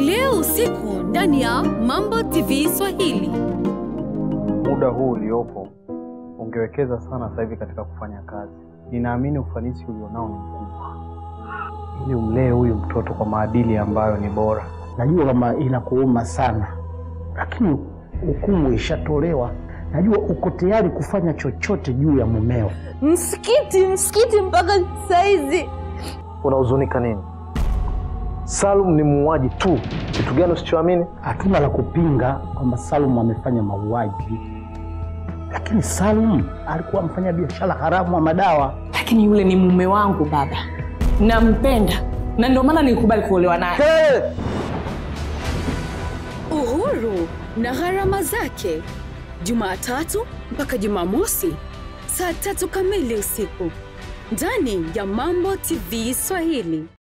leo usiku ndani ya Mambo TV Swahili. muda huu uliopo ungewekeza sana sasa hivi katika kufanya kazi. Ninaamini ufanisi ulionao ni mkubwa, ili umlee huyu mtoto kwa maadili ambayo ni bora. Najua kama inakuuma sana, lakini hukumu ishatolewa. Najua uko tayari kufanya chochote juu ya mumeo. Msikiti, msikiti mpaka saizi. Unahuzunika nini? Salum ni muuaji tu. Kitu gani usichoamini? Hatuna la kupinga kwamba Salum amefanya mauaji, lakini Salum alikuwa mfanya biashara haramu wa madawa. lakini yule ni mume wangu baba, nampenda na ndio maana nilikubali kuolewa naye. Uhuru na gharama zake, Jumatatu mpaka Jumamosi saa tatu kamili usiku ndani ya Mambo TV Swahili.